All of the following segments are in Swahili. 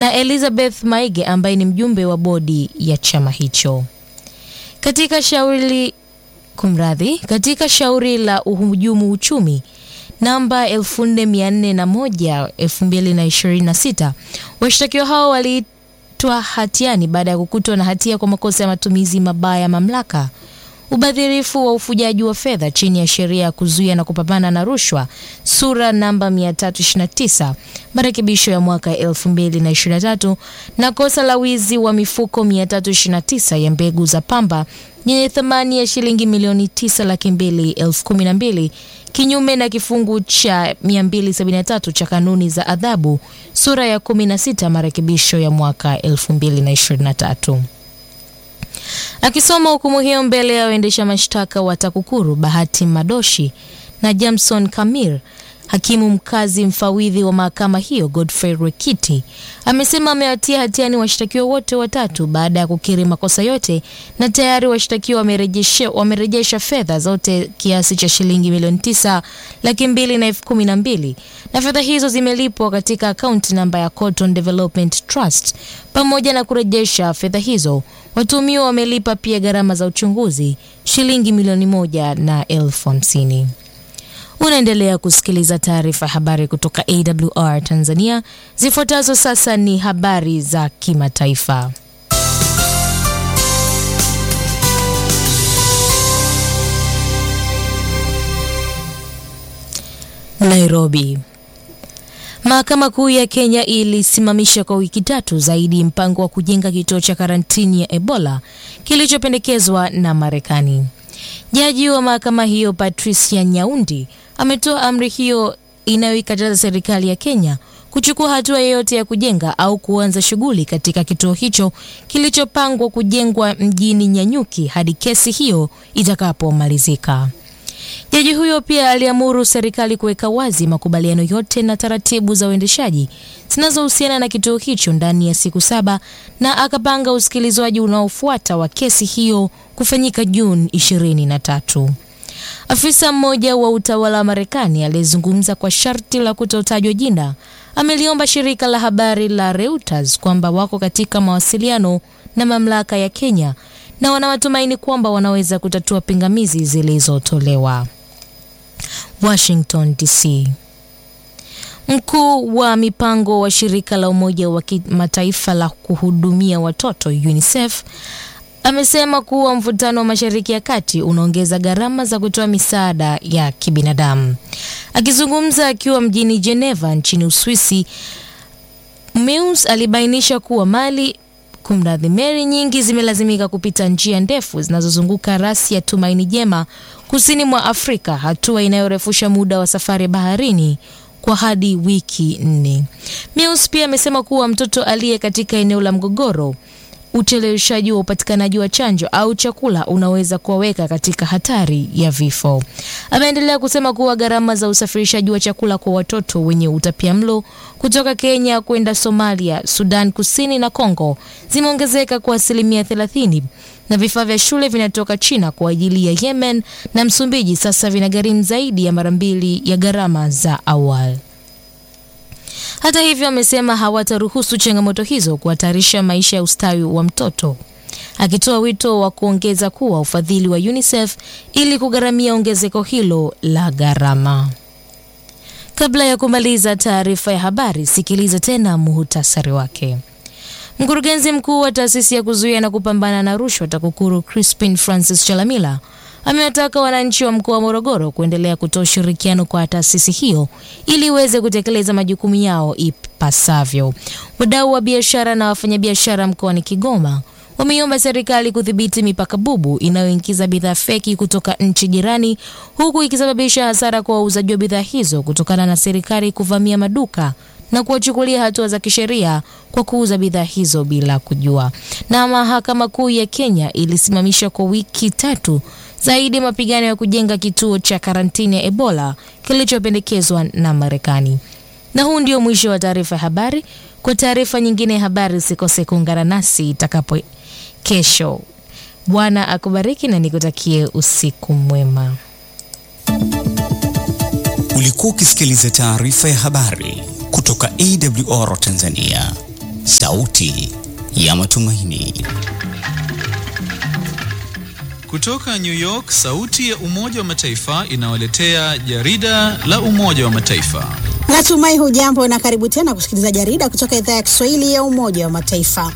na Elizabeth Maige ambaye ni mjumbe wa bodi ya chama hicho. Katika shauri kumradhi, katika shauri la uhujumu uchumi namba 4401 2026 washtakiwa hao waliitwa hatiani baada ya kukutwa na hatia kwa makosa ya matumizi mabaya ya mamlaka, ubadhirifu wa ufujaji wa fedha chini ya sheria ya kuzuia na kupambana na rushwa sura namba 329 marekebisho ya mwaka 2023 na kosa la wizi wa mifuko 329 ya mbegu za pamba yenye thamani ya shilingi milioni 9 laki mbili elfu kumi na mbili kinyume na kifungu cha 273 cha kanuni za adhabu sura ya 16 marekebisho ya mwaka 2023. Akisoma hukumu hiyo mbele ya waendesha mashtaka wa TAKUKURU Bahati Madoshi na Jamson Kamir, hakimu mkazi mfawidhi wa mahakama hiyo Godfrey Rekiti amesema amewatia hatiani washtakiwa wote watatu baada ya kukiri makosa yote na tayari washtakiwa wamerejesha, wamerejesha fedha zote kiasi cha shilingi milioni tisa laki mbili na elfu kumi na mbili na fedha hizo zimelipwa katika akaunti namba ya Cotton Development Trust. Pamoja na kurejesha fedha hizo, watuhumiwa wamelipa pia gharama za uchunguzi shilingi milioni moja na elfu hamsini. Unaendelea kusikiliza taarifa ya habari kutoka AWR Tanzania. Zifuatazo sasa ni habari za kimataifa. Nairobi. Mahakama Kuu ya Kenya ilisimamisha kwa wiki tatu zaidi mpango wa kujenga kituo cha karantini ya Ebola kilichopendekezwa na Marekani. Jaji wa mahakama hiyo Patricia Nyaundi ametoa amri hiyo inayoikataza serikali ya Kenya kuchukua hatua yoyote ya kujenga au kuanza shughuli katika kituo hicho kilichopangwa kujengwa mjini Nyanyuki hadi kesi hiyo itakapomalizika. Jaji huyo pia aliamuru serikali kuweka wazi makubaliano yote na taratibu za uendeshaji zinazohusiana na kituo hicho ndani ya siku saba na akapanga usikilizwaji unaofuata wa kesi hiyo kufanyika Juni 23. Afisa mmoja wa utawala wa Marekani aliyezungumza kwa sharti la kutotajwa jina ameliomba shirika la habari la Reuters kwamba wako katika mawasiliano na mamlaka ya Kenya na wana matumaini kwamba wanaweza kutatua pingamizi zilizotolewa. Washington DC. Mkuu wa mipango wa shirika la Umoja wa Kimataifa la kuhudumia watoto UNICEF amesema kuwa mvutano wa Mashariki ya Kati unaongeza gharama za kutoa misaada ya kibinadamu. Akizungumza akiwa mjini Geneva nchini Uswisi, Meus alibainisha kuwa mali kumradhi, meli nyingi zimelazimika kupita njia ndefu zinazozunguka rasi ya Tumaini Jema kusini mwa Afrika, hatua inayorefusha muda wa safari baharini kwa hadi wiki nne. Meus pia amesema kuwa mtoto aliye katika eneo la mgogoro ucheleweshaji wa upatikanaji wa chanjo au chakula unaweza kuwaweka katika hatari ya vifo. Ameendelea kusema kuwa gharama za usafirishaji wa chakula kwa watoto wenye utapiamlo kutoka Kenya kwenda Somalia, Sudan Kusini na Kongo zimeongezeka kwa asilimia 30 na vifaa vya shule vinatoka China kwa ajili ya Yemen na Msumbiji sasa vinagharimu zaidi ya mara mbili ya gharama za awali. Hata hivyo, amesema hawataruhusu changamoto hizo kuhatarisha maisha ya ustawi wa mtoto, akitoa wito wa kuongeza kuwa ufadhili wa UNICEF ili kugharamia ongezeko hilo la gharama. Kabla ya kumaliza taarifa ya habari, sikiliza tena muhutasari wake. Mkurugenzi mkuu wa taasisi ya kuzuia na kupambana na rushwa TAKUKURU Crispin Francis Chalamila amewataka wananchi wa mkoa wa Morogoro kuendelea kutoa ushirikiano kwa taasisi hiyo ili iweze kutekeleza majukumu yao ipasavyo. Wadau wa biashara na wafanyabiashara mkoani Kigoma wameiomba serikali kudhibiti mipaka bubu inayoingiza bidhaa feki kutoka nchi jirani, huku ikisababisha hasara kwa wauzaji wa bidhaa hizo kutokana na serikali kuvamia maduka na kuwachukulia hatua za kisheria kwa kuuza bidhaa hizo bila kujua. Na mahakama kuu ya Kenya ilisimamisha kwa wiki tatu zaidi ya mapigano ya kujenga kituo cha karantini ya Ebola kilichopendekezwa na Marekani. Na huu ndio mwisho wa taarifa ya habari. Kwa taarifa nyingine ya habari, usikose kuungana nasi itakapo kesho. Bwana akubariki na nikutakie usiku mwema. Ulikuwa ukisikiliza taarifa ya habari kutoka AWR Tanzania, sauti ya matumaini. Kutoka New York, sauti ya Umoja wa Mataifa inawaletea jarida la Umoja wa Mataifa. Natumai hujambo na karibu tena kusikiliza jarida kutoka idhaa ya Kiswahili ya Umoja wa Mataifa.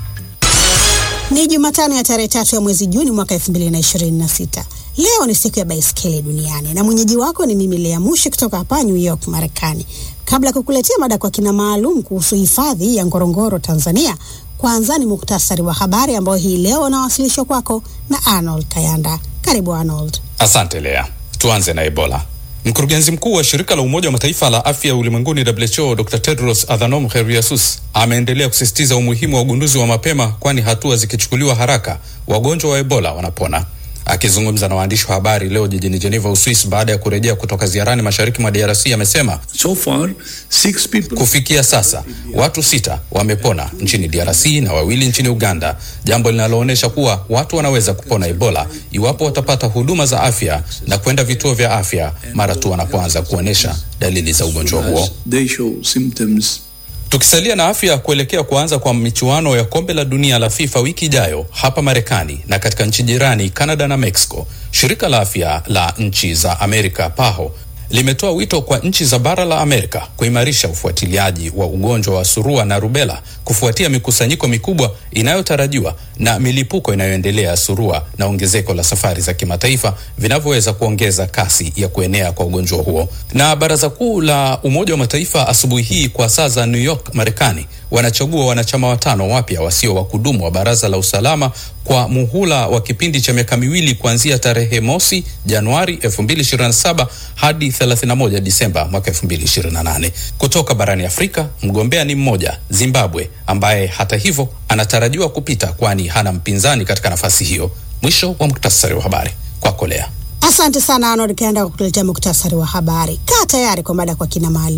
Ni Jumatano ya tarehe tatu ya mwezi Juni mwaka 2026. Leo ni siku ya baiskeli duniani na mwenyeji wako ni mimi Lea Mushi kutoka hapa New York, Marekani. Kabla ya kukuletea mada kwa kina maalum kuhusu hifadhi ya Ngorongoro, Tanzania, kwanza ni muktasari wa habari ambao hii leo unawasilishwa kwako na Arnold Kayanda. Karibu Arnold. Asante Lea. Tuanze na Ebola. Mkurugenzi mkuu wa shirika la Umoja wa Mataifa la afya ulimwenguni WHO, Dr Tedros Adhanom Ghebreyesus ameendelea kusisitiza umuhimu wa ugunduzi wa mapema, kwani hatua zikichukuliwa haraka wagonjwa wa Ebola wanapona. Akizungumza na waandishi wa habari leo jijini Geneva, Uswis, baada ya kurejea kutoka ziarani mashariki mwa DRC amesema So far, six people... kufikia sasa watu sita wamepona nchini DRC na wawili nchini Uganda, jambo linaloonyesha kuwa watu wanaweza kupona Ebola iwapo watapata huduma za afya na kwenda vituo vya afya mara tu wanapoanza kuonyesha dalili za ugonjwa huo. They show symptoms. Tukisalia na afya, kuelekea kuanza kwa michuano ya kombe la dunia la FIFA wiki ijayo hapa Marekani na katika nchi jirani Canada na Mexico, shirika la afya la nchi za Amerika PAHO limetoa wito kwa nchi za bara la Amerika kuimarisha ufuatiliaji wa ugonjwa wa surua na rubela kufuatia mikusanyiko mikubwa inayotarajiwa na milipuko inayoendelea ya surua na ongezeko la safari za kimataifa vinavyoweza kuongeza kasi ya kuenea kwa ugonjwa huo. Na Baraza Kuu la Umoja wa Mataifa asubuhi hii kwa saa za New York, Marekani, wanachagua wanachama watano wapya wasio wa kudumu wa Baraza la Usalama kwa muhula wa kipindi cha miaka miwili kuanzia tarehe mosi Januari 2027 hadi 31 Disemba mwaka 2028. Kutoka barani Afrika, mgombea ni mmoja, Zimbabwe, ambaye hata hivyo anatarajiwa kupita kwani hana mpinzani katika nafasi hiyo. Mwisho wa muktasari wa habari kwako Lea. Asante sana Arnold Kayanda kwa kutuletea muktasari wa habari. Kaa tayari kwa mada kwa kina maalum.